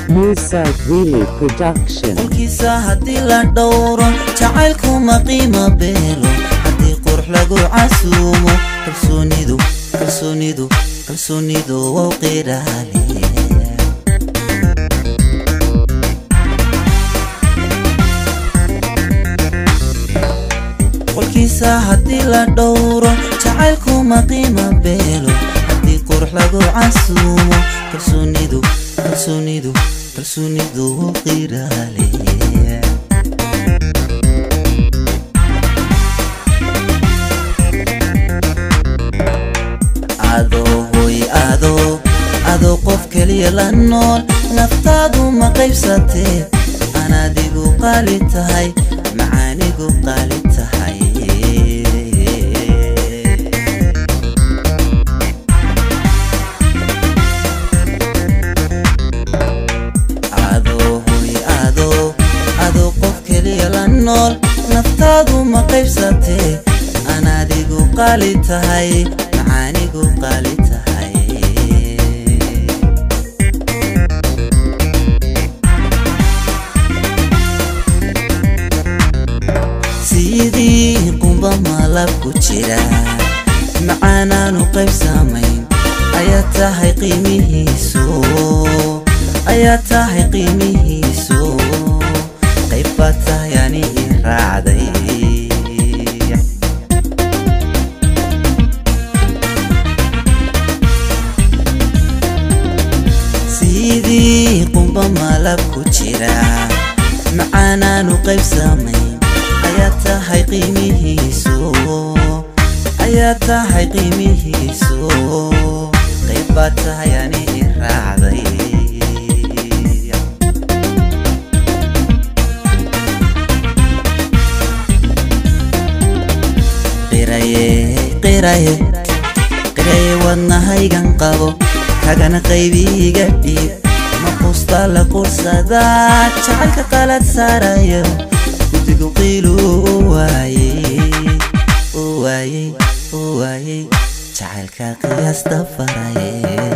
Musa Greeley Production. qolkiisa haddii la dhowro jacaylkuma qiimo beelo haddii qurux lagu casuumo kalsoonidu kalsoonidu kalsoonidu wow qiraale qolkiisa haddii la dhowro jacaylkuma qiimo beelo haddii qurux lagu casuumo kalsoonidu kalsoonidu kalsoonidu wow qiraale adoo hoy adoo adoo qof keliya la nool naftaadu ma qaybsatee anaadigu qaali tahay macaanigu qaali tahay adoo hoy adoo adoo qof keliya la nool naftaadu ma qaybsatee anaadigu qaali tahay macaanigu qaali tahay sidii qumba malab ku jira macaanaanu qayb saamayn ayaa tahay qiimihiisu ayaa tahay qiimihiisu qayb baa tahay ani i raacday sidii qumba malab ku jira macaanaanu qayb saamayn ayaa tahay qiimihiisu ayaa tahay qiimihiisu qayb baa tahay ani i raacday qiraye qiraye qiraye wadnahaygan qabo kagana qaybiiga dhiib maqusta la qursadaa jacaylka qalad saarayo guddigu qiilu u waayey u waayey u waayey jacaylka qiyaasta faraye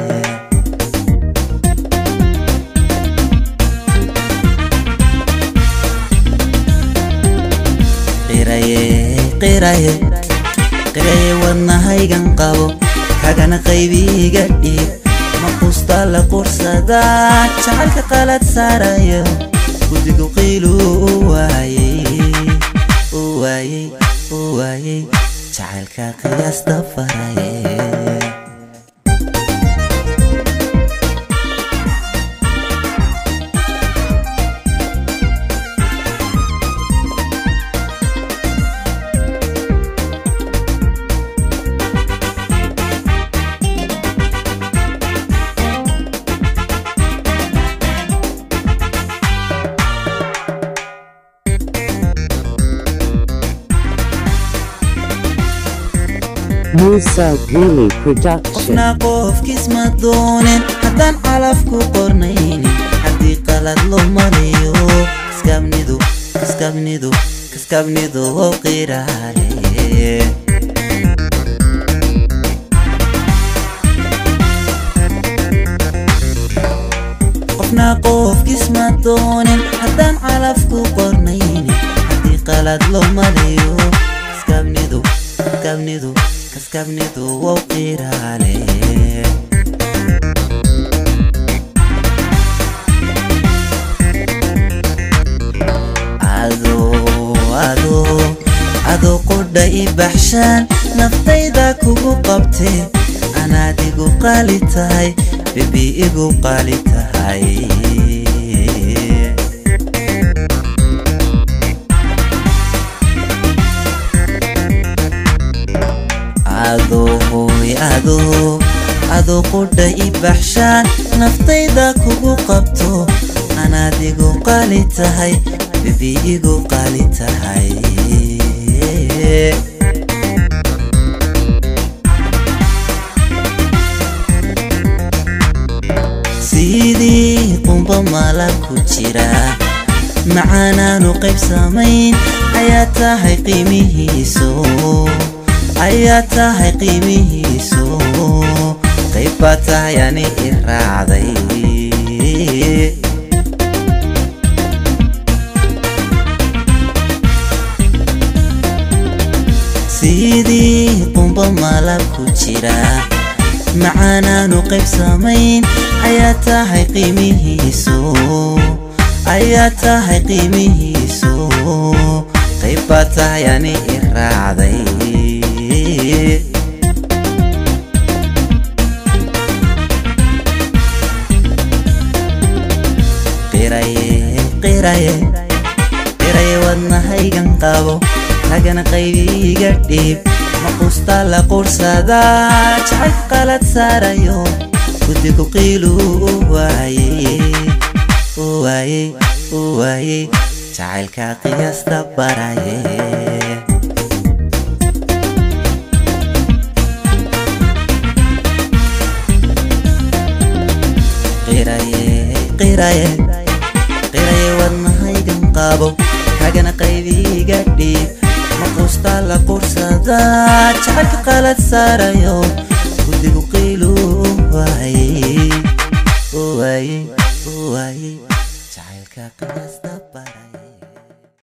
qiraye qiraye qiraye wadnahaygan qabo kagana qaybiiga dhiib maqusta la qursadaa jacaylka qalad saarayo guddigu qiilu u waayey u waayey u waayey jacaylka qiyaasta faraye Musa Greeley Production. qofna qofkiis ma doonen haddaan calaf ku qornaynin haddii qalad loo mariyo kaskabnidu kaskabnidu kaskabnidu wow qiraale qofna qofkiis ma doonen haddaan calaf ku qornaynin haddii qalad loo mariyo kaskabnidu kaskabnidu kaskabnidu wow qiraale adoo adoo adoo qudha i baxshaan naftayda kugu qabtee anaadigu qaali tahay bebi igu qaali tahay adoo hooy adoo adoo qudha i baxshaan naftayda kugu qabto anaadigu qaali tahay bebi igu qaali tahay sidii qumba malab ku jira macaanaanu qayb samayn ayaa tahay qiimihiisu ayaa tahay qiimihiisu qayb baa tahay ani i raacday qurba malab ku jira macaanaanu qayb samayn ayaa tahay qiimihiisu ayaa tahay qiimihiisu qayb baa tahay ani i raacday qiraye wadnahaygan qabo ragana qaybiiga dhiib maqusta la qursadaa jacayl qalad saarayo guddigu qiilu u waaye jacaylka qiyaasta baraye qiraye wadnahaygan qabo kagana qaybiiga dhiib maqusta la qursadaa jacaylka qalad saarayo